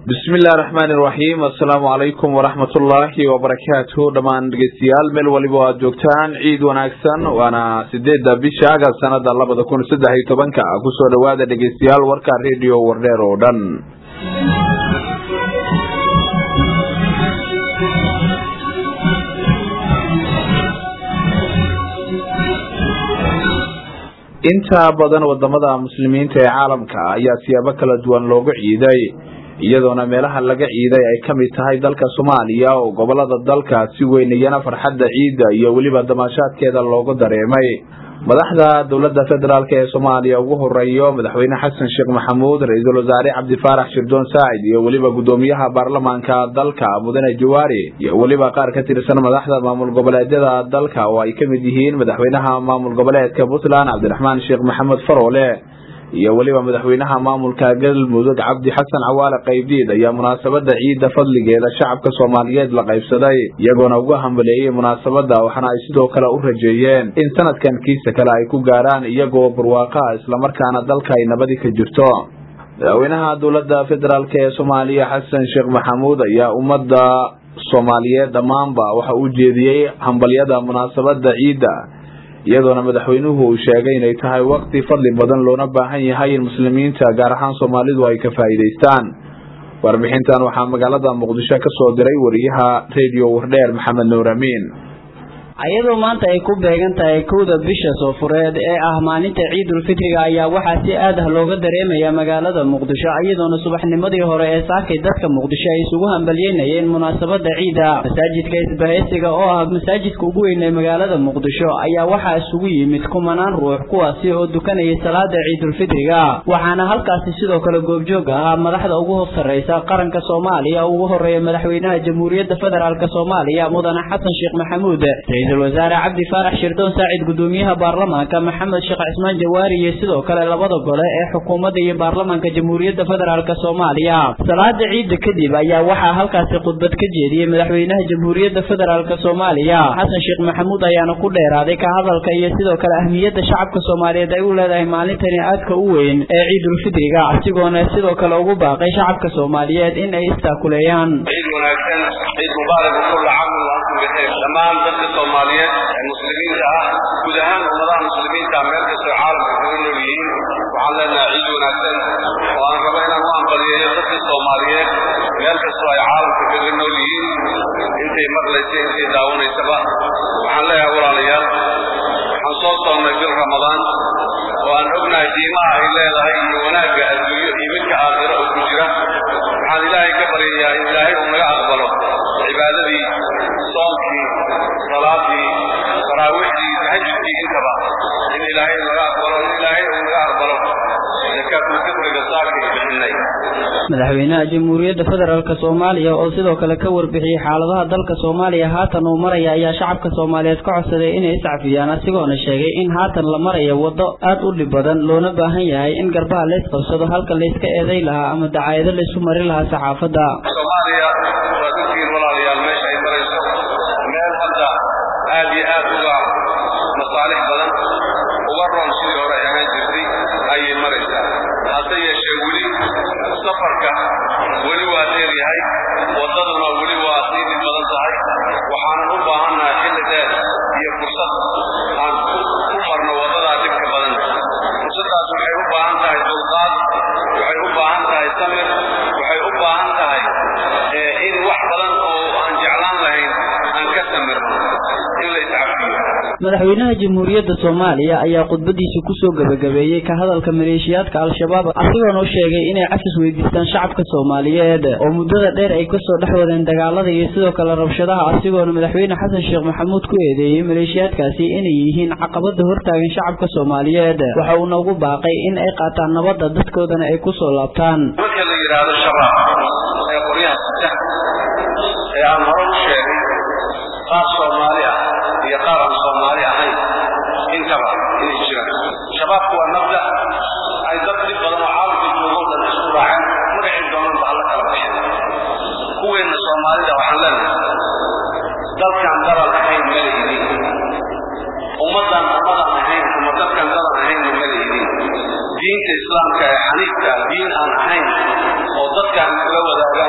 bismi illahi raxmaani iraxiim assalaamu calaykum waraxmat ullaahi wabarakaatu dhammaan dhegeystayaal meel waliba o aad joogtaan ciid wanaagsan waana sideedda bisha agas sanada labada kun saddex iyo tobanka kusoo dhowaada dhegeystayaal warka radio wardheer oo dhan inta badan wadamada muslimiinta ee caalamka ayaa siyaabo kala duwan loogu ciiday iyadoona meelaha laga ciiday ay ka mid tahay dalka soomaaliya oo gobolada dalka si weyn iyana farxadda ciidda iyo weliba damaashaadkeeda loogu dareemay madaxda dowladda federaalk ee soomaaliya ugu horeeyo madaxweyne xasan sheekh maxamuud ra-iisul wasaare cabdifaarax shirdoon saacid iyo weliba guddoomiyaha baarlamaanka dalka mudane jawaari iyo weliba qaar ka tirsan madaxda maamul goboleedyada dalka oo ay ka mid yihiin madaxweynaha maamul goboleedka puntland cabdiraxmaan sheekh maxamed faroole iyo weliba madaxweynaha maamulka galmudug cabdi xasan cawaale qaybdiid ayaa munaasabada ciidda fadligeeda shacabka soomaaliyeed la qaybsaday iyagoona uga hambaleeyey munaasabada waxaana ay sidoo kale u rajeeyeen in sanadkan kiisa kale ay ku gaaraan iyagoo barwaaqaa islamarkaana dalka ay nabadi ka jirto madaxweynaha dowladda federaalk ee soomaaliya xasan sheekh maxamuud ayaa ummadda soomaaliyeed dhammaanba waxa uu jeediyey hambalyada munaasabada ciidda iyadoona madaxweynuhu uu sheegay inay tahay waqti fadli badan loona baahan yahay in muslimiinta gaar ahaan soomaalidu ay ka faa'iidaystaan warbixintan waxaa magaalada muqdisho ka soo diray wariyaha radio wardheer maxamed nuur amiin ayadoo maanta ay ku beegan tahay kowda bisha soofureed ee ah maalinta ciidulfitriga ayaa waxaa si aad ah looga dareemayaa magaalada muqdisho iyadoona subaxnimadii hore ee saakay dadka muqdisho ay isugu hambalyeynayeen munaasabada ciida masaajidka isbahaysiga oo ah masaajidka ugu weyn ee magaalada muqdisho ayaa waxaa isugu yimid kumanaan ruux kuwaasi oo dukanayay salaada ciidulfitriga waxaana halkaasi sidoo kale goobjoog ahaa madaxda ugu sarreysa qaranka soomaaliya ugu horeeya madaxweynaha jamhuuriyadda federaalk soomaaliya mudane xasan sheekh maxamuud ra-iisul wasaare cabdi faarax shirdoon saacid guddoomiyaha baarlamaanka maxamed sheekh cismaan jawaari iyo sidoo kale labada gole ee xukuumadda iyo baarlamaanka jamhuuriyadda federaalk soomaaliya salaada ciidda kadib ayaa waxaa halkaasi khudbad ka jeediyey madaxweynaha jamhuuriyadda federaalk soomaaliya xasan sheekh maxamuud ayaana ku dheeraaday ka hadalka iyo sidoo kale ahmiyadda shacabka soomaaliyeed ay u leedahay maalintani aadka u weyn ee ciidulfitriga asigoona sidoo kale ugu baaqay shacabka soomaaliyeed in ay istaakuleeyaan dhammaan dadka soomaaliyeed ee muslimiinta ah guud ahaan ummadaha muslimiinta meel kastoo caalamka kaga nool yihiin waxaan leenahay ciid wanaagsan oo aan rabo inaan u ambaliyeeyo dadka soomaaliyeed meel kastoo ay caalamka kaga nool yihiin intay maqlaysa intay daawanaysaba waxaan leeyahay walaalayaal waxaan soo soonnay bil ramadaan oo aan ognahay qiimaha ay leedahay iyo wanaagga adduunyo iyo midka aakhiro oo ku jira waxaan ilaahay ka baryayaa in ilaahay uu naga aqbalo cibaadadii soomkii salaadii taraawiixdii tahajudkii intaba in ilaahay naga aqbalo in ilaahay uu naga aqbalo zakaatul-fitriga saakay bixinay madaxweynaha jamhuuriyadda federaalk soomaaliya oo sidoo kale ka warbixiyey xaaladaha dalka soomaaliya haatan uu maraya ayaa shacabka soomaaliyeed ka codsaday inay iscafiyaan asigoona sheegay in haatan la marayo waddo aad u dhib badan loona baahan yahay in garbaha lays qabsado halka layska eeday lahaa ama dacaayado laysu mari lahaa saxaafadda soomaaliya waa dadkiin walaalayaal meesha ay marayso meel hadda aad iyo aad uga masaalix badan uga roon sidii hore ay ahaan jirtay ayay maraysaa hase yeeshee weli safarka weli waa dheer yahay waddaduna weli waa sii dhib badan tahay waxaanan u baahannahay xilli dheer iyo fursad aan ku marno waddadaa dhibka badan fursaddaas waxay u baahan tahay dulqaad waxay u baahan tahay samir waxay u baahan tahay in wax badan oo aan jeclaan lahayn aan ka samirno in la iscafiyo madaxweynaha jamhuuriyadda soomaaliya ayaa khudbadiisa kusoo gebagabeeyey ka hadalka maleeshiyaadka al-shabaab asigoona u sheegay inay cafis weydiistaan shacabka soomaaliyeed oo muddada dheer ay kasoo dhex wadeen dagaalada iyo sidoo kale rabshadaha asigoona madaxweyne xasan sheekh maxamuud ku eedeeyey maleeshiyaadkaasi inay yihiin caqabada hortaagan shacabka soomaaliyeed waxa uuna ugu baaqay in ay qaataan nabadda dadkoodana ay kusoo laabtaan marka la yidhaahdo shabaab ee qoryaha sita ee aan hore u sheegay qaar soomaali ah iyo qaar aan soomaali ahayn intaba inay jiraan shabaabku waa mabda ay dad dhib badan oo caalamka joogoo dhan isku raaceen magacii doonanba alla kala baxeen kuweenna soomaalida waxaan leenahay dalkan dalan ahayn mala idin ummaddan ummadan ahayn ama dadkan dalan ahaynna mala idin diinta islaamka ee xaniifka diin aan ahayn oo dadkan kula wadaaga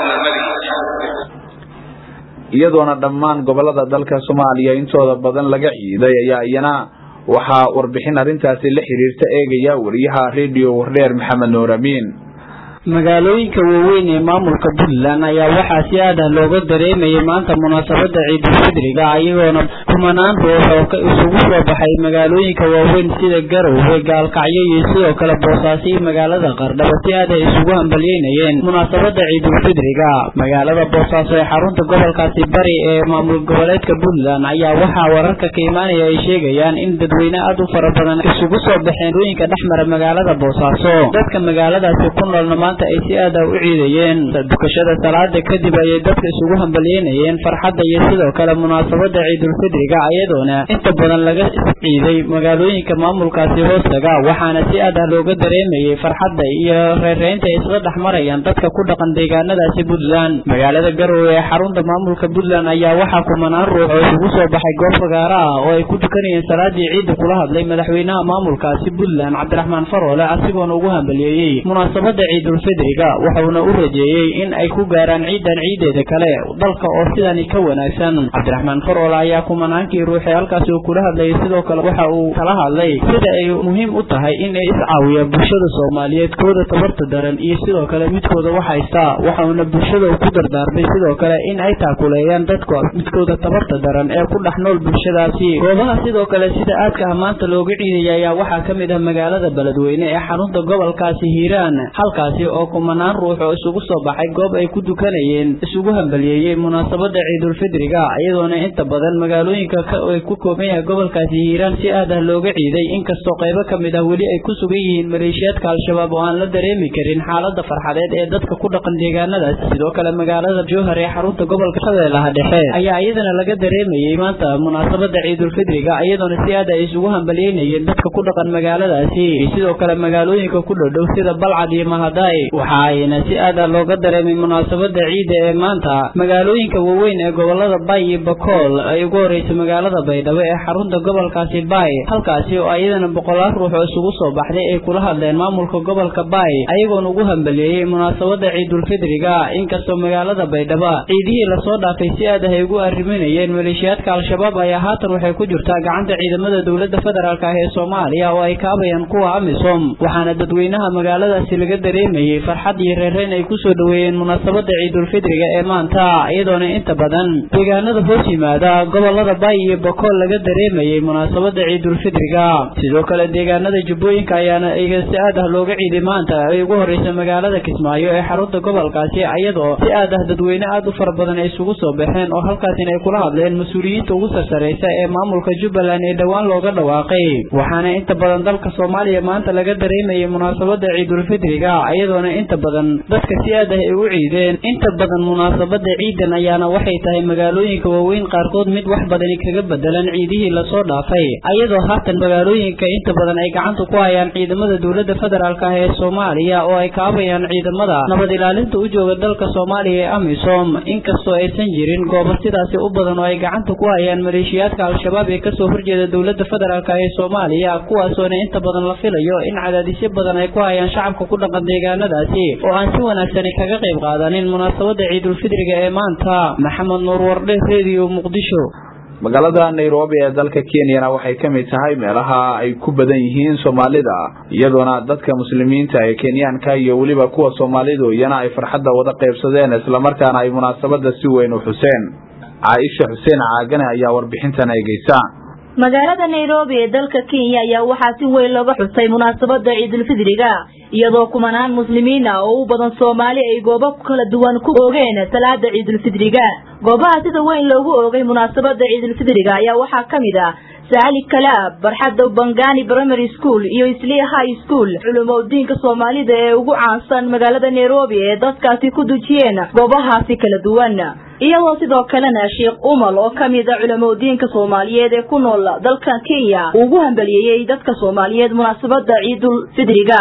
iyadoona dhammaan gobolada dalka soomaaliya intooda badan laga ciiday ayaa iyana waxaa warbixin arrintaasi la xiriirta eegaya wariyaha redio wardheer maxamed nuur amiin magaalooyinka waaweyn ee maamulka puntland ayaa waxaa si aad ah looga dareemayay maanta munaasabada ciidulfidriga iyagoona kumanaan ruux oo isugu soo baxay magaalooyinka waaweyn sida garowe gaalkacyo iyo sidoo kale boosaaso iyo magaalada qardhaba si aad ay isugu hambalyeynayeen munaasabada ciidulfidriga magaalada boosaaso ee xarunta gobolkaasi bari ee maamul goboleedka puntland ayaa waxaa wararka ka imaanaya ay sheegayaan in dadweyne aad u fara badan isugu soo baxeen dooyinka dhexmara magaalada boosaaso dadka magaaladaasi ku noolna maanta ay si aad ah u ciidayeen dukashada salaada kadib ayay dadka isugu hambalyeynayeen farxadda iyo sidoo kale munaasabada ciidulfidriga iyadoona inta badan laga ciiday magaalooyinka maamulkaasi hoostaga waxaana si aad ah looga dareemayay farxadda iyo reereynta ay isla dhex marayaan dadka ku dhaqan deegaanadaasi puntland magaalada garowe ee xarunta maamulka puntland ayaa waxaa kumanaan ruux oo isugu soo baxay goob fagaara ah oo ay ku tukanayeen salaadii ciidda kula hadlay madaxweynaha maamulkaasi puntland cabdiraxmaan faroole asigoona ugu hambalyeeyey munaasabada ciidul fidriga wuxuuna u rajeeyey in ay ku gaaraan ciidan ciideeda kale dalka oo sidani ka wanaagsan cabdiraxmaan faroole ayaa kumanaankii ruuxee halkaasi uu kula hadlayay sidoo kale waxa uu kala hadlay sida ay muhiim u tahay in ay iscaawiyaan bulshada soomaaliyeed kooda tabarta daran iyo sidoo kale midkooda wax haysta waxauna bulshada ku dardaarmay sidoo kale in ay taakuleeyaan dadka midkooda tabarta daran ee ku dhex nool bulshadaasi goobaha sidoo kale sida aadka ah maanta looga ciidaya ayaa waxaa ka mid ah magaalada beledweyne ee xarunta gobolkaasi hiiraan halkaasi oo kumanaan ruux oo isugu soo baxay goob ay ku dukanayeen isugu hambalyeeyey munaasabada ciidulfidriga iyadoona inta badan magaalooyinka ay ku kooban yahay gobolkaasi hiiraan si aad ah looga ciiday inkastoo qaybo ka mid ah weli ay ku sugan yihiin maleeshiyaadka al-shabaab oo aan la dareemi karin xaalada farxadeed ee dadka ku dhaqan deegaanadaas sidoo kale magaalada jowhar ee xarunta gobolka shabeellaha dhexe ayaa iyadana laga dareemayey maanta munaasabada ciidulfidriga iyadoona si aad ay isugu hambalyeynayeen dadka ku dhaqan magaaladaasi sidoo kale magaalooyinka ku dhodhow sida balcad iyo mahaday waxa ayna si aad ah looga dareemay munaasabada ciida ee maanta magaalooyinka waaweyn ee gobolada bay iyo bakool ay ugu horeysa magaalada baydhabo ee xarunta gobolkaasi bay halkaasi oo iyadana boqolaal ruux oo isugu soo baxday ay kula hadleen maamulka gobolka bay ayagoona ugu hambaleeyey munaasabada ciidulfidriga inkastoo magaalada baydhabo ciidihii lasoo dhaafay si aad ah ay ugu arriminayeen maleeshiyaadka al-shabaab ayaa haatan waxay ku jirtaa gacanta ciidamada dowlada federaalk ah ee soomaaliya oo ay kaabayaan kuwa amisom waxaana dadweynaha magaaladaasi laga dareemayey farxad iyo reereyn ay kusoo dhaweeyeen munaasabada ciidulfidriga ee maanta iyadoona inta badan deegaanada hoos yimaada gobolada bay iyo bakool laga dareemayey munaasabada ciidulfidriga sidoo kale deegaanada jubbooyinka ayaana iga si aad ah looga ciiday maanta ay ugu horeysa magaalada kismaayo ee xarunta gobolkaasi iyadoo si aad ah dadweyne aad u fara badan ay isugu soo baxeen oo halkaasina ay kula hadleen mas-uuliyiinta ugu sarsareysa ee maamulka jubbaland ee dhowaan looga dhawaaqay waxaana inta badan dalka soomaaliya maanta laga dareemayay munaasabada ciidulfidriga iyadoona inta badan dadka si aad ah ay u ciideen inta badan munaasabada ciidan ayaana waxay tahay magaalooyinka waaweyn qaarkood mid wax badani kaga bedelan ciidihii lasoo dhaafay ayadoo haatan magaalooyinka inta badan ay gacanta ku hayaan ciidamada dowlada federaalk ah ee soomaaliya oo ay kaabayaan ciidamada nabad ilaalinta u jooga dalka soomaaliya ee amisom inkastoo aysan jirin goobo sidaasi u badan oo ay gacanta ku hayaan maleeshiyaadka al-shabaab ee kasoo horjeeda dowlada federaalk ee soomaaliya kuwaasoona inta badan la filayo in cadaadisyo badan ay ku hayaan shacabka ku dhaqan deegaanadaasi oo aan si wanaagsani kaga qayb qaadanin munaasabada ciidulfidriga ee maanta maxamed nuur wardhe redio muqdisho magaalada nairobi ee dalka kenyana waxay ka mid tahay meelaha ay ku badan yihiin soomaalida iyadoona dadka muslimiinta ee kenyaanka iyo weliba kuwa soomaalidu iyana ay farxadda wada qaybsadeen islamarkaana ay munaasabada si weyn u xuseen caaisha xuseen caagane ayaa warbixintan eegeysa magaalada nairobi ee dalka kenya ayaa waxaa si weyn looga xusay munaasabada ciidulfidriga iyadoo kumanaan muslimiin ah oo u badan soomaali ay goobo kala duwan ku oogeen salaada ciidulfidriga goobaha sida weyn loogu oogay munaasabada ciidulfidriga ayaa waxaa ka mid ah saali kalaab barxadda bangani primary school iyo isli high school culumodiinka soomaalida ee ugu caansan magaalada nairobi ee dadkaasi ku dujiyeen goobahaasi kala duwan iyadoo sidoo kalena sheekh umal oo ka mid a culamodiinka soomaaliyeed ee ku nool dalka kenya uu ugu hambaliyeeyey dadka soomaaliyeed munaasabada ciidul fidriga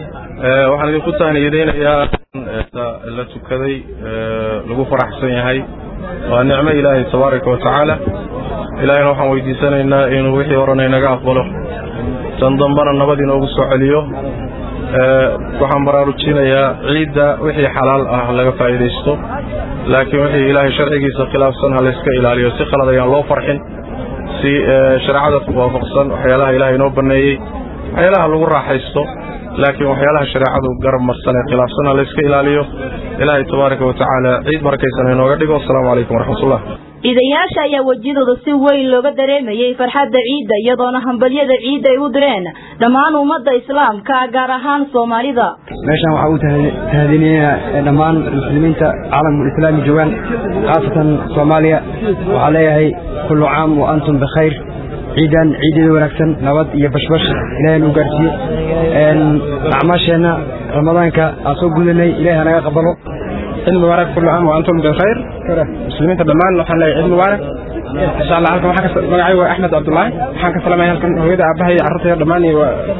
waxaan idinku tahniyadeynayaa la tukaday lagu faraxsan yahay waa nicmo ilaahay tabaaraka wa tacaala ilaahayna waxaan weydiisanaynaa inuu wixii horena inaga aqbalo tan dambana nabad inoogu soo celiyo waxaan baraarujinayaa ciidda wixii xalaal ah laga faa'iidaysto laakiin wixii ilaahay sharcigiisa khilaafsan ha layska ilaaliyo si qalad ayaan loo farxin si shareecada waafaqsan waxyaalaha ilaahay inoo banneeyey waxyaalaha lagu raaxaysto laakiin waxyaalaha shareecadu garab marsan ee khilaafsan ha layska ilaaliyo ilaahay tabaaraka wa tacaala ciid markaysan inooga dhigo asalaamu calaykum waraxmatullah ciidayaasha ayaa wejiyadooda si weyn looga dareemayay farxadda ciidda iyadoona hambalyada ciidda ay u direen dhammaan ummadda islaamka gaar ahaan soomaalida meeshaan waxaa u tahadinayaa dhammaan muslimiinta caalamul islaami joogaan khaasatan soomaaliya waxaa leeyahay kullu caam wa antum bikhayr ciidan ciideeda wanaagsan nabad iyo bashbash ilaahay nu gaarsiiyo acmaasheenna ramadaanka aan soo gudanay ilahay hanaga qabalo ciid mubaarak kullu caam wa antum bikhayr muslimiinta dhammaan waxaan leeyahay ciid mubaarak insha allah halkan waxaan ka magacaygu waa axmed cabdullaahi waxaan ka salamaya halkan hooyada aabaha iyo carruurtayda dhammaan iyo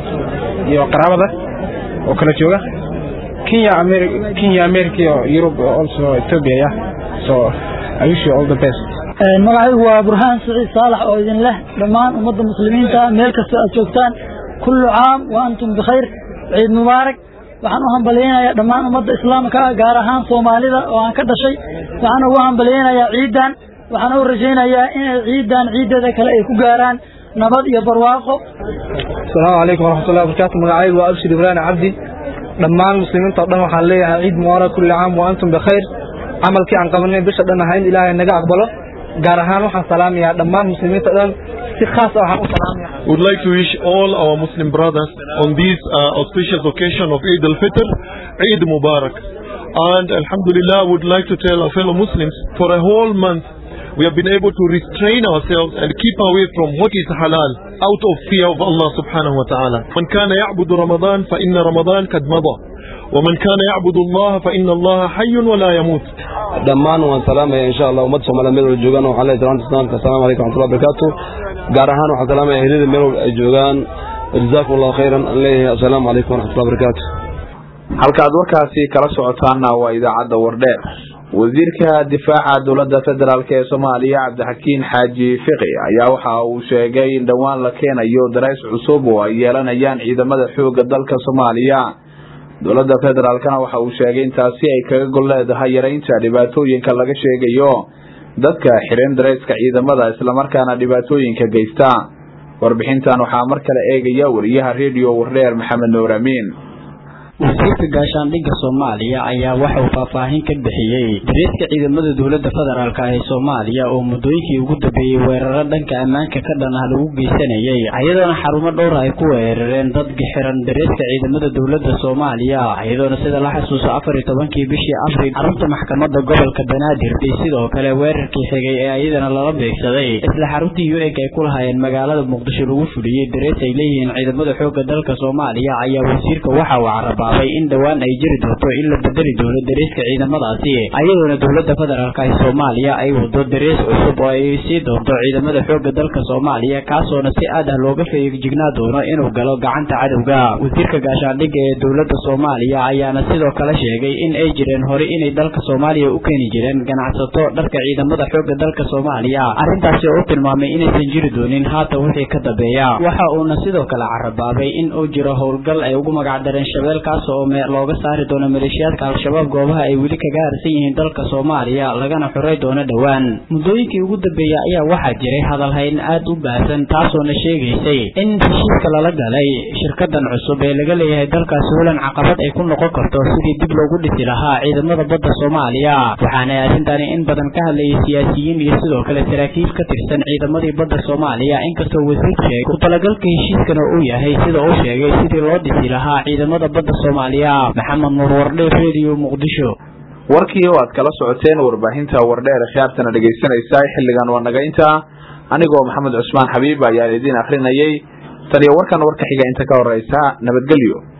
iyo qaraabada oo kala jooga kenya ameri kenya america iyo europe also ethiopia yeah so i wish you all the best magacaygu waa burhaan siciid saalax oo idin leh dhammaan ummadda muslimiinta meel kastoo aad joogtaan kullu caam wa antum bikhayr ciid mubaarak waxaan u hambalyaynayaa dhammaan ummadda islaamka gaar ahaan soomaalida oo aan ka dhashay waxaan ugu hambalyaynayaa ciiddan waxaan u rajaynayaa inay ciiddan ciiddeeda kale ay ku gaaraan nabad iyo barwaaqo asalaamu calaykum waraxmatullahi wabarakaatu magacaygu waa abshir ibraahim cabdi dhammaan muslimiinta o dhan waxaan leeyahay ciid mubaarak kulli caam wa antum bikhayr camalkii aan qabanay bisha dhan ahayn ilaahay naga aqbalo gaar ahaan waxaan salaamayaa dhammaan muslimiinta dhan si khaas ah waxaan u salaamaya would like to wish all our Muslim brothers on this uh, auspicious occasion of Eid al-Fitr, Eid Mubarak. And Alhamdulillah, would like to tell our fellow Muslims, for a whole month, we have been able to restrain ourselves and keep away from what is halal out of fear of Allah subhanahu wa ta'ala. من كان يعبد رمضان فإن رمضان قد مضى ومن كان يعبد الله فإن الله حي ولا يموت dhammaan waan salaamaya insha allah ummadda soomaliya meel wala joogaan waxaan leeyahay salaanta islaamka assalaamu calaykum waraxmatullahi wabarakaatu gaar ahaan waxaan salaamaya ehlada meel walba ay joogaan jazaakum allahu khayran aan leeyahay assalaamu calaykum waraxmatullahi wabarakaatu halkaad warkaasi kala socotaana waa idaacadda wardheer wasiirka difaaca dowladda federaalk ee soomaaliya cabdixakiin xaaji fiqi ayaa waxa uu sheegay in dhowaan la keenayo darays cusub oo ay yeelanayaan ciidamada xooga dalka soomaaliya dowladda federaalkana waxa uu sheegay in taasi ay kaga gol leedahay yaraynta dhibaatooyinka laga sheegayo dadka xiran darayska ciidamada islamarkaana dhibaatooyinka geysta warbixintan waxaa mar kale eegaya wariyaha redio wardheer maxamed nuur amiin wasiirka gaashaandhigga soomaaliya ayaa waxa uu faahfaahin ka bixiyey dareeska ciidamada dowladda federaalk ee soomaaliya oo muddooyinkii ugu dambeeyey weeraro dhanka ammaanka ka dhan ah lagu geysanayay iyadoona xarumo dhowra ay ku weerareen dad xiran dareeska ciidamada dowladda soomaaliya iyadoona sida la xasuuso afar iyo tobankii bishii abril xarunta maxkamadda gobolka banaadir iyo sidoo kale weerarkii xigay ee iyadana lala beegsaday isla xaruntii u eg ay ku lahaayeen magaalada muqdisho lagu fuliyey darees ay leeyihiin ciidamada xoogga dalka soomaaliya ayaa wasiirka waxa uu caraba in dhowaan ay jiri doonto in la bedeli doono dareeska ciidamadaasi ayadoona dowladda federaalk ee soomaaliya ay wado darees cusub oo ay sii doonto ciidamada xooga dalka soomaaliya kaasoona si aad ah looga feejignaa doono inuu galo gacanta cadowga wasiirka gaashaandhigga ee dowladda soomaaliya ayaana sidoo kale sheegay in ay jireen hore inay dalka soomaaliya u keeni jireen ganacsato dharka ciidamada xooga dalka soomaaliya arrintaasi oo u tilmaamay inaysan jiri doonin haatan wixii ka dambeeya waxa uuna sidoo kale carabaabay in uu jiro howlgal ay ugu magacdareen shabeelkaas oo looga saari doono maleeshiyaadka al-shabaab goobaha ay weli kaga harsan yihiin dalka soomaaliya lagana xuray doono dhowaan muddooyinkii ugu dambeeyey ayaa waxaa jiray hadalhayn aad u baahsan taasoona sheegaysay in heshiiska lala galay shirkadan cusub ee laga leeyahay dalkaasi hulan caqabad ay ku noqon karto sidii dib loogu dhisi lahaa ciidamada badda soomaaliya waxaana arrintani in badan ka hadlayay siyaasiyiin iyo sidoo kale saraakiil ka tirsan ciidamadii badda soomaaliya inkastoo wasiir sheegay ku talagalka heshiiskana uu yahay sida uu sheegay sidii loo dhisi lahaa ciidamada badda soomaaliya maxamed nuur wardhe radio muqdisho warkii oo aad kala socoteen warbaahinta wardheer khiyaartana dhegaysanaysaa xilligan waa naga intaa anigoo maxamed cusmaan xabiib ayaan idiin akrinayay taniyo warkan warka xiga inta ka horeysa nabadgelyo